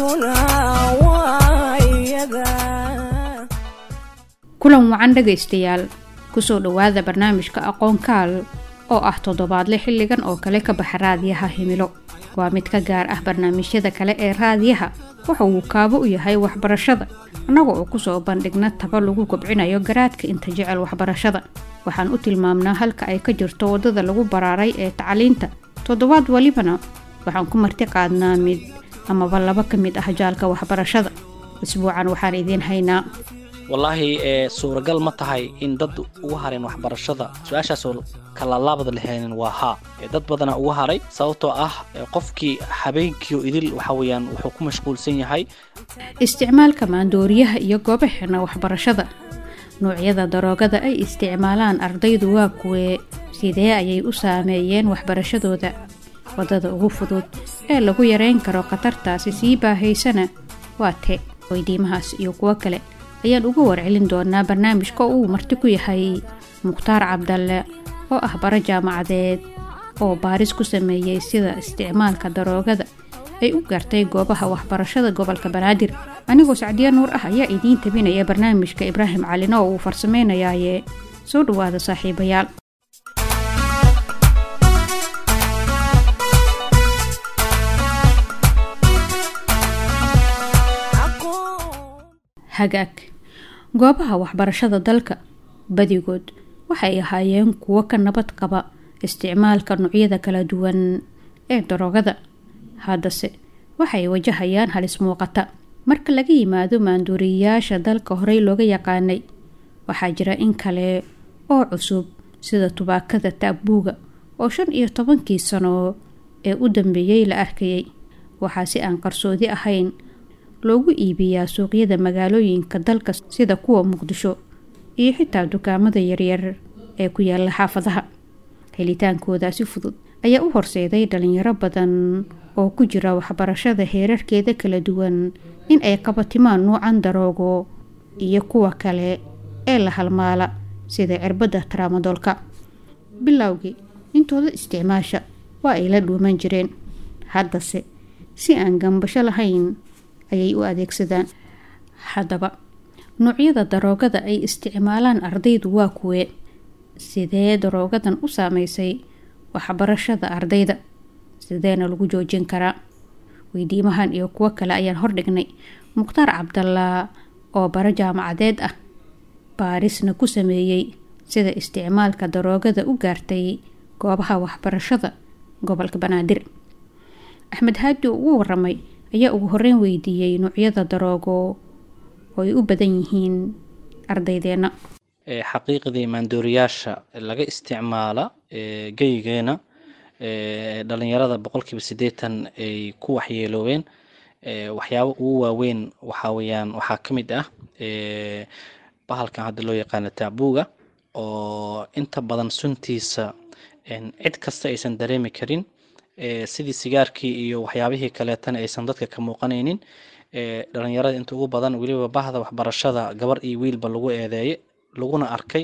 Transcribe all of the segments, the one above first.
kulan wacan dhegaystayaal kusoo dhowaada barnaamijka aqoon kaal oo ah toddobaadle xilligan oo kale ka baxa raadiyaha himilo waa mid ka gaar ah barnaamijyada kale ee raadiyaha waxa uu kaabo u yahay waxbarashada annaga oo kusoo bandhigna taba lagu kobcinayo garaadka inta jecel waxbarashada waxaan u tilmaamnaa halka ay ka jirto waddada lagu baraaray ee tacliinta toddobaad walibana waxaan ku marti qaadnaa mid amaba laba ka mid ah jaalka waxbarashada isbuucan waxaan idiin haynaa wallaahi ee suuragal ma tahay in dad ugu hareen waxbarashada su-aashaasoo kalalaabada lahaynin waa haa dad badana ugu haray sababtoo ah qofkii habeenkiio idil waxa weyaan wuxuu ku mashquulsan yahay isticmaalka maandooriyaha iyo goobaheena waxbarashada noocyada daroogada ay isticmaalaan ardaydu waa kuwee sidee ayay u saameeyeen waxbarashadooda waddada ugu fudud ee lagu yareyn karo khatartaasi sii baahaysana waa te weydiimahaas iyo kuwo kale ayaan uga warcelin doonaa barnaamijka oo uu marti ku yahay mukhtaar cabdalle oo ah bara jaamacadeed oo baaris ku sameeyey sida isticmaalka daroogada ay u gartay goobaha waxbarashada gobolka banaadir anigoo sacdiya nuur ah ayaa idiin tabinaya barnaamijka ibraahim calino oo uu farsameynayaaye soo dhowaada saaxiibayaal hagaag goobaha waxbarashada dalka badigood waxay ahaayeen kuwo ka nabad qaba isticmaalka noocyada kala duwan ee daroogada haddase waxay wajahayaan halis muuqata marka laga yimaado maanduuriyayaasha dalka horey looga yaqaanay waxaa jira in kale oo cusub sida tubaakada taabuuga oo shan iyo tobankii sano ee u dambeeyey la arkayay waxaa si aan qarsoodi ahayn loogu iibiyaa suuqyada magaalooyinka dalka sida kuwa muqdisho iyo xitaa dukaamada yaryar ee ku yaala xaafadaha helitaankooda si fudud ayaa u horseeday dhalinyaro badan oo ku jira waxbarashada heerarkeeda kala duwan in ay qabatimaan nuucan daroogo iyo kuwa kale ee la halmaala sida cirbadda traamadoolka bilowgii intooda isticmaasha waa ay la dhuuman jireen haddase si aan gambasho lahayn ayay u adeegsadaan haddaba noocyada daroogada ay isticmaalaan ardaydu waa kuwee sidee daroogadan u saameysay waxbarashada ardayda sideena lagu joojin karaa weydiimahan iyo kuwo kale ayaan hordhignay mukhtaar cabdallaa oo bara jaamacadeed ah baarisna ku sameeyey sida isticmaalka daroogada u gaartay goobaha waxbarashada gobolka banaadir axmed haadi oo ugu waramay ayaa ugu horeyn weydiiyey noocyada daroogo oo ay u badan yihiin ardaydeena xaqiiqdii maandooriyaasha laga isticmaala geyigeena dhalinyarada boqolkiiba siddeetan ay ku waxyeeloobeen waxyaabo ugu waaweyn waxaa weyaan waxaa ka mid ah bahalkan hadda loo yaqaano taabuuga oo inta badan suntiisa cid kasta aysan dareemi karin sidii sigaarkii iyo waxyaabihii kaleetana aysan dadka ka muuqanaynin dhalinyarada inta ugu badan weliba bahda waxbarashada gabar iyo wiilba lagu eedeeye laguna arkay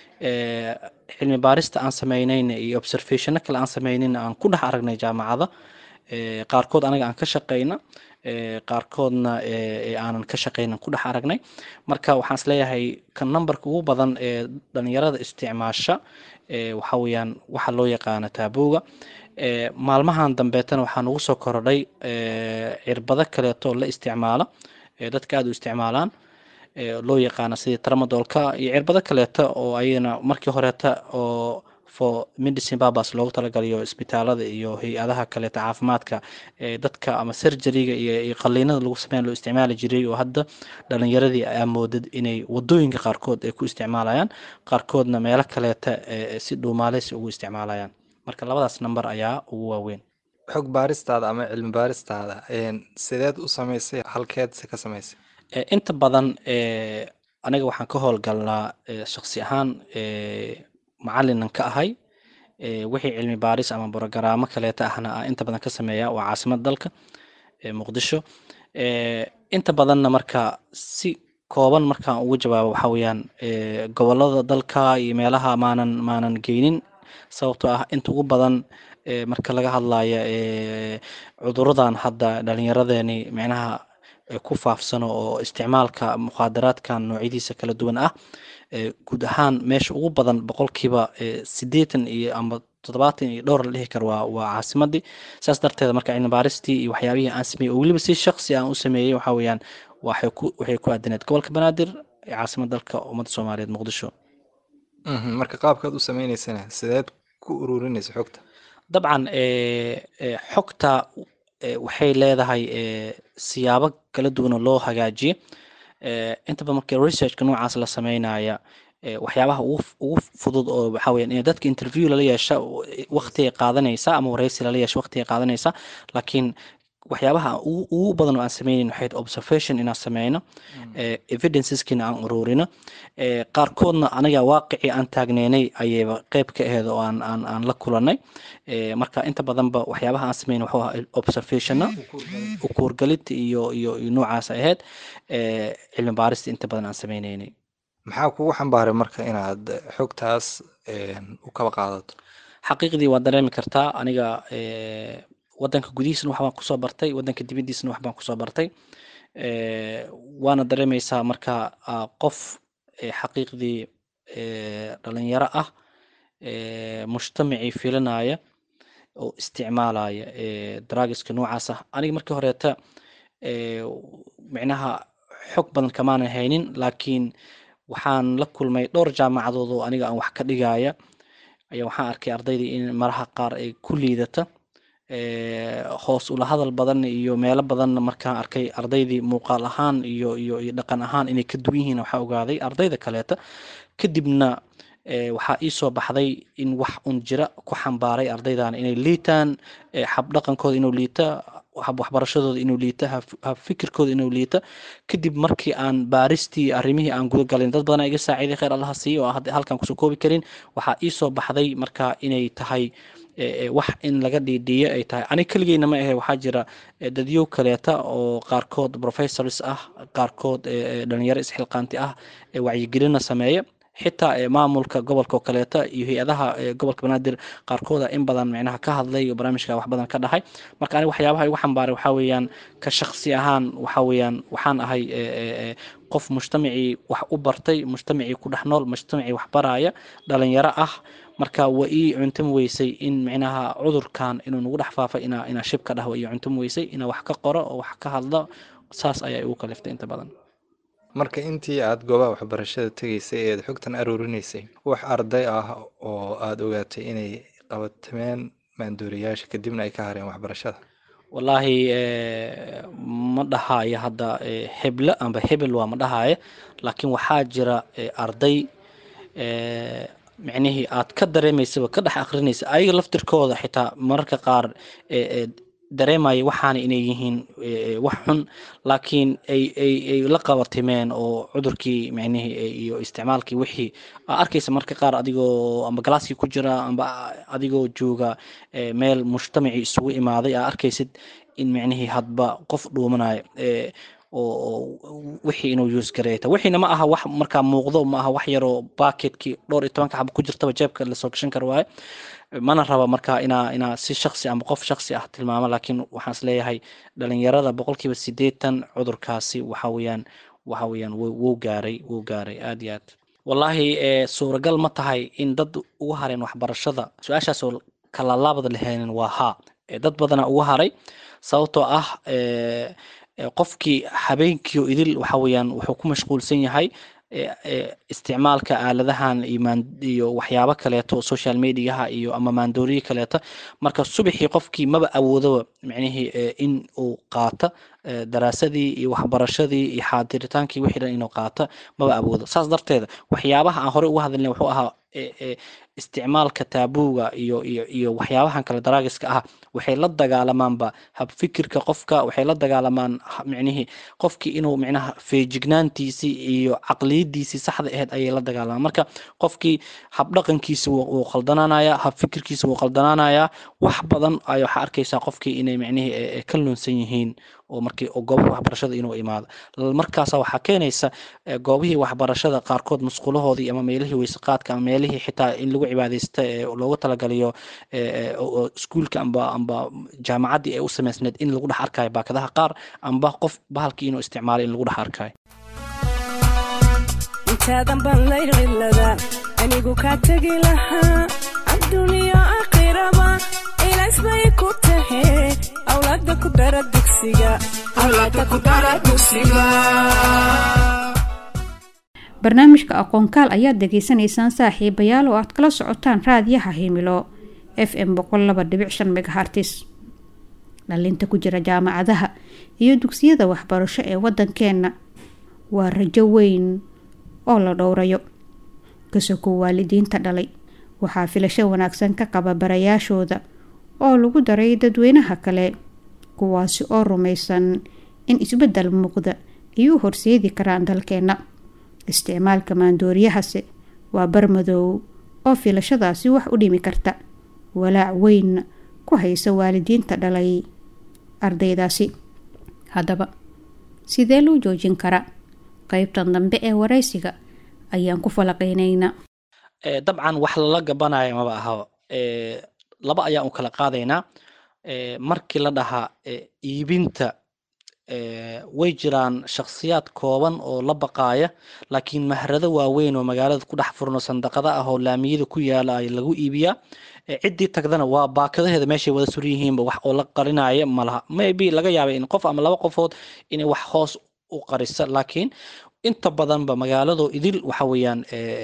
cilmi baarista aan sameynayna iyo observationo kale aan sameynayna aan ku dhex aragnay jaamacada qaarkood anaga aan ka shaqeyna qaarkoodna aanan ka shaqeynan ku dhex aragnay marka waxaan isleeyahay ka numberka ugu badan ee dhalinyarada isticmaasha waxa weyaan waxa loo yaqaano taabuuga maalmahan dambeetana waxaa nagu soo korodhay cirbado kaleeto la isticmaala dadka aada u isticmaalaan loo yaqaana sidii tramadoolka iyo cirbado kaleeto oo ayana markii horeeta oo for medicine babas loogu talagalayo isbitaalada iyo hay-adaha kaleeto caafimaadka dadka ama surgeryga iyo qaliinada lagu sameyn loo isticmaali jiray oo hadda dhalinyaradii amoodad inay wadooyinka qaarkood ay ku isticmaalayaan qaarkoodna meelo kaleeta si dhuumaaleysi ugu isticmaalayaan marka labadaas number ayaa ugu waaweyn xog baaristaada ama cilmi baaristaada sideed u samaysay halkeed se ka samaysay inta badan aniga waxaan ka howlgalnaa shaksi ahaan macalinan ka ahay wixii cilmi baaris ama brogaraamo kaleeta ahna a inta badan ka sameeya waa caasimada dalka muqdisho inta badanna marka si kooban markaan ugu jawaabo waxa weyaan gobolada dalka iyo meelaha maanan maanan geynin sababtoo ah inta ugu badan marka laga hadlayo cuduradan hadda dhalinyaradeeni micnaha ee ku faafsano oo isticmaalka mukhaadaraadkan noocyadiisa kala duwan ah ee guud ahaan meesha ugu badan boqolkiiba ee siddeetan iyo ama toddobaatan iyo dhowr la dhihi karo waa waa caasimadii saas darteeda marka cilmi baaristii iyo waxyaabihii aan sameeyey oo weliba si shaksi aan u sameeyey waxa weeyaan waxay ku waxay ku aadaneed gobolka banaadir ee caasimad dalka ummadda soomaaliyeed muqdisho Mhm, marka qaabkaad u sameyneysana sideed ku ururinaysa xogta dabcan ee, ee, xogta ee, waxay leedahay ee, siyaabo kala duwan oo loo hagaajiye Ee, inta badan marka researchka noocaas la sameynaya ee, waxyaabaha ugu f- ugu fudud oo waxaa weyaan in dadka interview lala yeesha waqtigay qaadanaysa ama wareysi lala yeesha waqtigay qaadanaysa laakiin waxyaabaha ugu ugu badan oo aan sameynin waxay tahay observation inaan sameyno ee, evidenceskiina aan ururino ee, qaarkoodna aniga waaqicii aan taagneynay ayayba qeyb ka aheed oo aan aan aan la kulanay Ee, marka inta badanba waxyaabaha aan sameyn wuxuu ahaa observationna ukuurgalid iyo iyo iyo noocaas ay ahayd ee, cilmi baarista inta badan aan sameyneynay maxaa kugu xambaaray marka inaad xogtaas een, u kaba qaadato xaqiiqdii waa dareemi kartaa aniga ee, wadanka gudihiisna wax baan kusoo bartay wadanka dibadiisna wax baan kusoo bartay Ee, waana dareemeysaa marka aa qof ee, xaqiiqdii ee, dhalinyaro ah ee, mujtamacii filinaya oo isticmaalaya ee, drugska noocaas ah aniga markii horeeta ee, micnaha xog badan kamaanan haynin laakiin waxaan la kulmay dhowr jaamacadood oo aniga aan wax ka dhigaya ayaa waxaan arkay ardaydii in maraha qaar ay ku liidata ee, hoos ula hadal badan iyo meelo badanna markaan arkay ardaydii muuqaal ahaan iyo iyo iyo dhaqan ahaan inay ka duwan yihiin waxaa ogaaday ardayda kaleeta kadibna ee, waxaa ii soo baxday in wax un jira ku xambaaray ardaydan inay liitaan ee, habdhaqankooda inuu liita hab waxbarashadooda inuu liita hab- hab fikirkooda inuu liita kadib markii aan baaristii arrimihii aan guda galin dad badan iga saaciiday kheyr allaha siiyo oo aan hadda halkan kusoo koobi karin waxaa ii soo baxday marka inay tahay ee, ee, wax in laga dhiidhiiyo ay tahay aniga keligeyna ma ahe waxaa jira ee, dadyow kaleeta oo qaarkood professors ah qaarkood ee, ee, dhalinyaro isxilqaanti ah ee wacyigelina sameeya xitaa ee, maamulka gobolka oo kaleeta iyo hay-adaha ee, gobolka banaadir qaarkooda in badan micnaha ka hadlay oo barnaamijka wax badan ka dhahay marka aniga waxyaabaha igu xambaaray waxaa weeyaan ka shaksi ahaan waxaa weeyaan waxaan ahay ee, ee, ee, qof mujtamacii wax u bartay mujtamacii ku dhex nool mujtamacii wax baraya dhalinyaro ah marka waa ii cuntam weysay in micnaha cudurkan inuu nagu dhex faafay inaa inaa shib ka dhahwa ii cuntam weysay inaa wax ka qoro oo wax ka hadlo saas ayaa igu kaliftay inta badan marka intii aad goobaha waxbarashada tegaysay eed xogtan aruurinaysay wax arday ah oo aada ogaatay inay qabatameen maanduuriyaasha kadibna ay ka hareen waxbarashada wallaahi eh, ma dhahaayo hadda eh, heble amba hebel waa ma dhahaayo laakiin waxaa jira eh, arday eh, micnihii aad ka dareemaysaba ka dhex akrinaysa ayaga laftirkooda xitaa mararka qaar eh, eh, dareemaya waxaana inay yihiin eh, wax xun laakiin ay ay ay la qabatimeen oo cudurkii micnihii eh, iyo isticmaalkii wixii aa arkaysa marka qaar adigoo amba galaaskii ku jira amba adigoo jooga eh, meel mujtamacii isugu imaaday aa arkaysid in micnihii hadba qof dhuumanayo eh, oo oo wixii inuu use gareeta wixiina ma aha wax markaa muuqdo ma aha wax yaroo baaketkii dhowr iyo tobanka xabo ku jirtaba jeebka lasoo gashan karo waaye mana raba marka inaa inaa si shaksi ama qof shaksi ah tilmaamo laakiin waxaan is leeyahay dhalinyarada boqolkiiba sideetan cudurkaasi waxa weeyaan waxa weeyaan wuu wuu gaaray wuu gaaray aad iyo aad wallaahi eh, suuragal ma tahay in dad ugu hareen waxbarashada su-aashaasoo kala laabada lahaynin waa haa Eh, dad badana ugu haray sababtoo ah eh, eh, qofkii habeenkii oo idil waxa weeyaan wuxuu ku mashquulsan yahay eh, eh, isticmaalka aaladahan iyo maan- iyo waxyaabo kaleeto oo social mediaha iyo ama maandooriye kaleeto marka subaxii qofkii maba awoodaba micnihii eh, in uu qaata eh, daraasadii iyo waxbarashadii iyo xaadiritaankii wixii dhan inuu qaata maba awoodo saas darteeda waxyaabaha aan hore uga hadalnay wuxuu ahaa eh, eh, isticmaalka taabuuga iyo iyo iyo waxyaabahan kale daraagiska ah waxay la dagaalamaanba habfikirka qofka waxay la dagaalamaan ha- micnihii qofkii inuu micnaha feejignaantiisii iyo caqliyadiisii saxda ahayd ayay la dagaalamaan marka qofkii habdhaqankiisa wuu wuu qaldanaanaya habfikirkiisa wuu qaldanaanaya wax badan ay waxaa arkaysaa qofkii inay micnihii eh, eh, ka lunsan yihiin oo markii goobaha waxbarashada inuu imaado markaasa waxaa keenaysa goobihii waxbarashada qaarkood musqulahoodii ama meelihii weyseqaadka ama meelihii xitaa in lagu cibaadeysta ee loogu talagaliyo iskuulka amba amba jaamacaddii ay u samaysneed in lagu dhex arkayo baakadaha qaar amba qof bahalkii inuu isticmaalo in lagu dhex arkayo intaadan baan laylcilada anigu kaa tegi lahaa adduuniya aakhiraba ilays bay ku tahe awlaada ku dara dugsiga barnaamijka aqoonkaal ayaad degeysanaysaan saaxiibayaal oo aad kala socotaan raadiyaha himilo f m megahartis dhalinta ku jira jaamacadaha iyo dugsiyada waxbarasho ee wadankeena waa rajo weyn oo la dhowrayo kasoko waalidiinta dhalay waxaa filasho wanaagsan ka qaba barayaashooda oo lagu daray dadweynaha kale kuwaasi oo rumaysan in isbeddel muuqda ay u horseedi karaan dalkeena isticmaalka maandooriyahase waa barmadow oo filashadaasi wax u dhimi karta walaac weyn ku haysa waalidiinta dhalay ardaydaasi haddaba sidee loo joojin karaa qeybtan dambe ee waraysiga ayaan ku falaqeynaynaa dabcan wax lala gabanaya maba ahaba laba ayaan u kala qaadaynaa markii la dhahaa iibinta way jiraan shakhsiyaad kooban oo la baqaaya laakiin mahrado waaweyn oo magaalada ku dhex furno sandaqada ah oo laamiyada ku yaala ay lagu iibiyaa ciddii tagdana waa baakadaheeda meeshay wada suran yihiinba wax oo la qarinaya malaha maybe laga yaabay in qof ama laba qofood inay wax hoos u qarisa laakiin inta badanba magaalado idil waxa weeyaan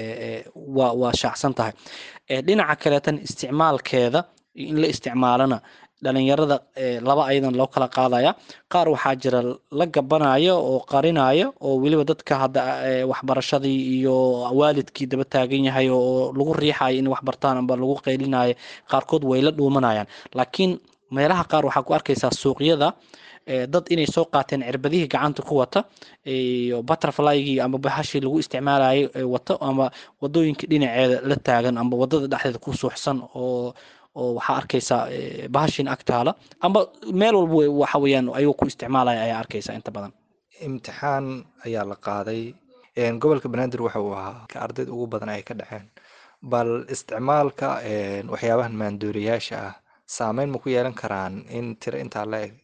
waa waa shaacsan tahay dhinaca kaleetan isticmaalkeeda in la isticmaalana dhalinyarada laba ayadan loo kala qaadaya qaar waxaa jira la gabanaya oo qarinaya oo weliba dadka hadda waxbarashadii iyo waalidkii daba taagan yahay oo lagu riixayo in wax bartaan amba lagu qaylinayo qaarkood way la dhuumanayaan laakiin meelaha qaar waxaa ku arkaysaa suuqyada dad inay soo qaateen cirbadihii gacanta ku wata iyo butterflygii ama bahashii lagu isticmaalayo wato ama wadooyinka dhinaceeda la taagan amba wadada dhexdeeda ku suuxsan oo oo waxaa arkaysaa bahashin agtaala amba meel walba waxa weeyaan ayuu ku isticmaalaya ayaa arkaysaa inta badan imtixaan ayaa la qaaday gobolka banaadir waxa uu ahaa ka ardayda ugu badan ay ka dhaceen bal isticmaalka waxyaabahan maandooriyaasha ah saameyn ma ku yeelan karaan in tiro intaa la eg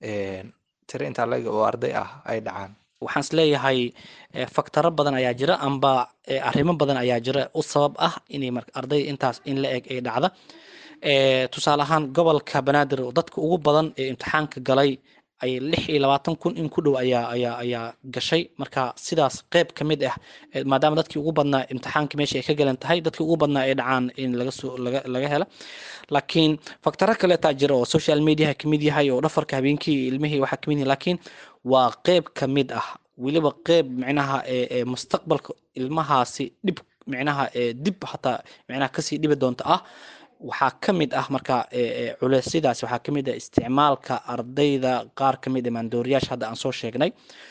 tiro intaa la eg oo arday ah ay dhacaan waxaan is leeyahay faktaro badan ayaa jira amba arrimo badan ayaa jira u sabab ah inay ardayda intaas in la eg ay dhacda tusaale ahaan gobolka banaadir dadka ugu badan ee imtixaanka galay ay lix iyo labaatan kun in ku dhow ayaa ayaa ayaa gashay marka sidaas qeyb ka mid ah maadaama dadkii ugu badnaa imtixaanka meesha ay ka galan tahay dadkii ugu badnaa ay dhacaan in laga soo laga laga hela laakiin faktaro kaleetaa jira oo social mediaha kamid yahay oo dhafarka habeenkii ilmihii waxaa kamid yahay laakiin waa qeyb ka mid ah weliba qeyb micnaha ee mustaqbalka ilmahaasi dhib micnaha dib hataa micnaha kasii dhibi doonta ah waxaa ka mid ah marka culeysyadaasi waxaa ka mid ah isticmaalka ardayda qaar ka mid a maandooriyaasha hadda aan soo sheegnay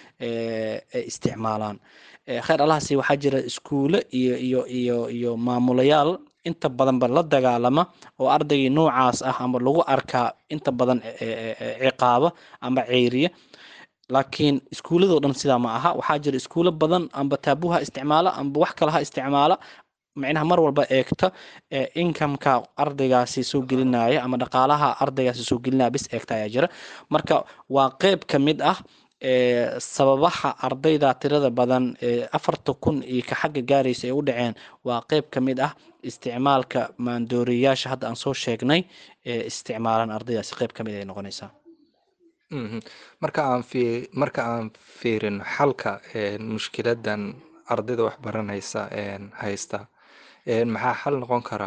ay isticmaalaan kheyr allahasi waxaa jira iskuule iyo iyo iyo iyo maamulayaal inta badanba la dagaalama oo ardaygii noocaas ah ama lagu arkaa inta badan ciqaaba ama ceyriya laakiin iskuuladoo dhan sidaa ma aha waxaa jira iskuulo badan amba taabuha isticmaala amba wax kale ha isticmaala micnaha mar walba eegta incomeka ardaygaasi soo gelinaya ama dhaqaalaha ardaygaasi soo gelinaya bis eegta ayaa jira marka waa qeyb ka mid ah sababaha ardayda tirada badan afarta kun iyo ka xagga gaaraysa ay u dhaceen waa qeyb ka mid ah isticmaalka maandooriyaasha hadda aan soo sheegnay ee isticmaalan ardaydaasi qeyb ka mid ay noqonaysaa marka aan fi marka aan fiirin xalka mushkiladan ardayda wax baranaysa haysta maxaa xal noqon karaa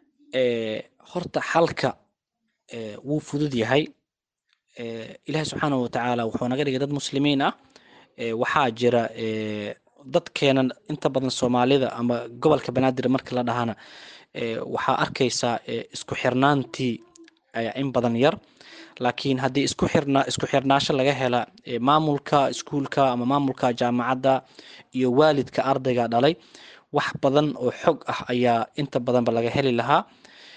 horta xalka wuu fudud yahay ilaahi subxaanahu watacaala wuxuu naga dhigay dad muslimiin ah waxaa jira dadkeenan inta badan soomaalida ama gobolka banaadir marka la dhahana waxaa arkaysaa isku xirnaantii in badan yar laakiin haddii isku xirna isku xirnaasho laga hela maamulka iskuulka ama maamulka jaamacadda iyo waalidka ardayga dhalay wax badan oo xog ah ayaa inta badanba laga heli lahaa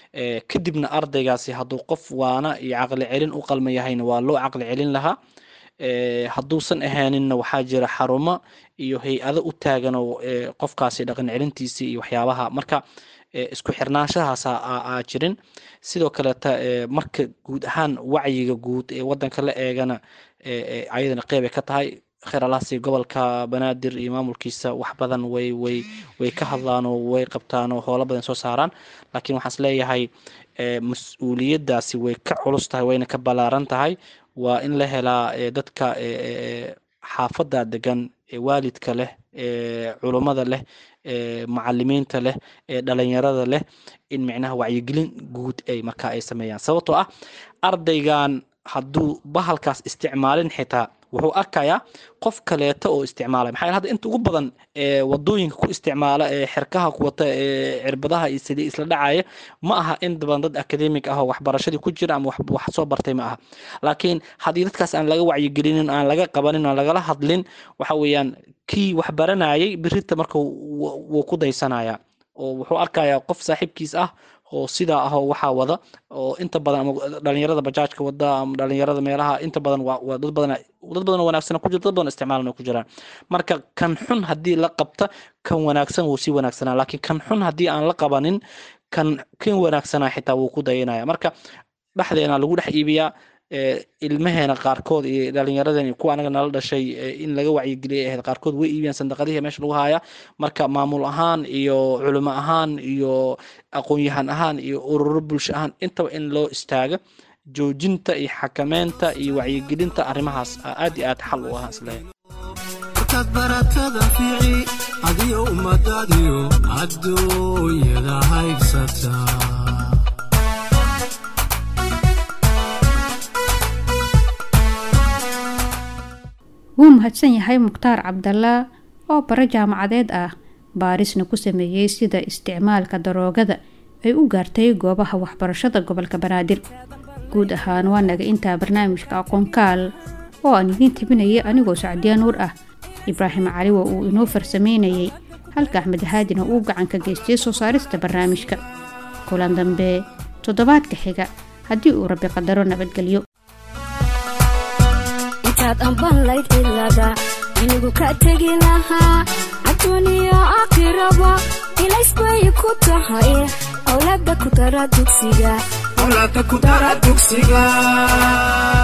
kadibna ardaygaasi hadduu qof waana iyo caqli celin u qalma yahayna waa loo caqli celin lahaa hadduusan ahaaninna waxaa jira xarumo iyo hay-ado u taagan oo qofkaasi dhaqan celintiisii iyo waxyaabaha marka isku xirnaanshahaas aa jirin sidoo kaleeta marka guud ahaan wacyiga guud ee wadanka la eegana ayadana qeyb ay ka tahay kheralaasi gobolka banaadir iyo maamulkiisa wax badan way way way ka hadlaan oo way qabtaan oo howlo badan soo saaraan laakiin waxaan is leeyahay mas-uuliyaddaasi way ka culus tahay wayna ka ballaaran tahay waa in la helaa dadka xaafadda degan waalidka leh culummada leh macalimiinta leh dhalinyarada leh in micnaha wacyigelin guud ay markaa ay sameeyaan sababtoo ah ardaygan hadduu bahalkaas isticmaalin xitaa wuxuu arkayaa qof kaleeto oo isticmaalay maxaa hadda inta ugu badan ee wadooyinka ku isticmaala ee xerkaha ku wata ee cirbadaha iyo sidii isla dhacaya ma aha inta badan dad academic ah oo waxbarashadii ku jira ama wax soo bartay ma aha laakiin haddii dadkaas aan laga wacyigelinin aan laga qabanin aan lagala hadlin waxa weeyaan kii wax baranayay birita marka wuu ku daysanaya oo wuxuu arkayaa qof saaxiibkiis ah oo sidaa ah oo waxaa wada oo inta badan ama dhalinyarada bajaajka wada ama dhalinyarada meelaha inta badan waa dad badan dad badan wanaagsan ku jira dad badan isticmaalan ku jiraan marka kan xun haddii la qabta kan wanaagsan wuu sii wanaagsanaa laakiin kan xun haddii aan la qabanin kan kan wanaagsanaa xitaa wuu ku dayanaya marka dhexdeena lagu dhex iibiyaa ilmaheena qaarkood iyo dhalinyaradeen kuwa anaga nala dhashay in laga wacyigeliya ahayd qaarkood way iibiyaan sandaqadihii meesha lagu haya marka maamul ahaan iyo culimo ahaan iyo aqoon-yahan ahaan iyo ururo bulsho ahaan intaba in loo istaaga joojinta iyo xakameynta iyo wacyigelinta arrimahaas aad iyo aad xal u ah isleeyahay markaad baratada fiici adiyo ummadaadiyo adduunyada haybsataa wuu mahadsan yahay mukhtaar cabdallah oo bare jaamacadeed ah baarisna ku sameeyey sida isticmaalka daroogada ay u gaartay goobaha waxbarashada gobolka banaadir guud ahaan waa naga intaa barnaamijka aqoonkaal oo aan idiin tabinayay anigoo sacdiya nuur ah ibraahim caliwa uu inoo farsameynayay halka axmed haadina uu gacan ka geystay soo saarista barnaamijka kulan dambe toddobaadka xiga haddii uu rabbi qadaro nabadgelyo intaad amban layd cilada inigu ka tegi lahaa adduuniya aakhiraba ilays bay ku tahay awlaada ku dara dugsiga awlaada ku dara dugsiga